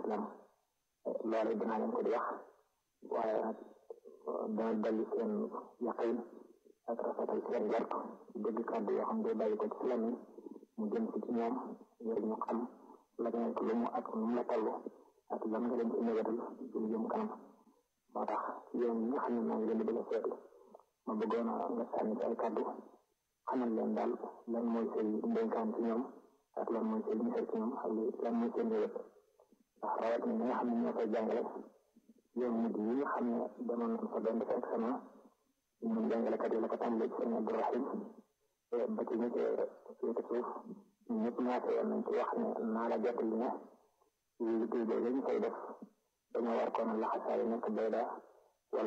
islam loolu dinaa leen ko di wax waaye nag dana dolli seen yaqin ak rafetal seen jort dégg kàddu yoo xam ne bàyyi ko ci lan mu jëm si ci ñoom ngir ñu xam la nekk lu mu ak nu mu la toll ak lan nga leen ci négatal ci lu jëm kanam moo tax yoon yi nga xam ne maa ngi leen di bëgg a seetlu ma bëggoon a nga sànni ci ay kàddu xamal leen daal lan mooy say ndénkaan ci ñoom ak lan mooy say misal ci ñoom ak lan mooy seen yëpp ndax rawat ni nga xam ne ñoo koy jàngale yoon mujj yi nga xam ne demoon nañ fa doon def examen ñun jàngalekat yi la ko tàmbalee ci sëñ Abdourahim ba ci ñi ci féete suuf ñun ñëpp ñaata yoon nañ ci wax ne naa la jot li ne liggéey boobu ñu koy def dañoo war koon laxasaay nekk bayda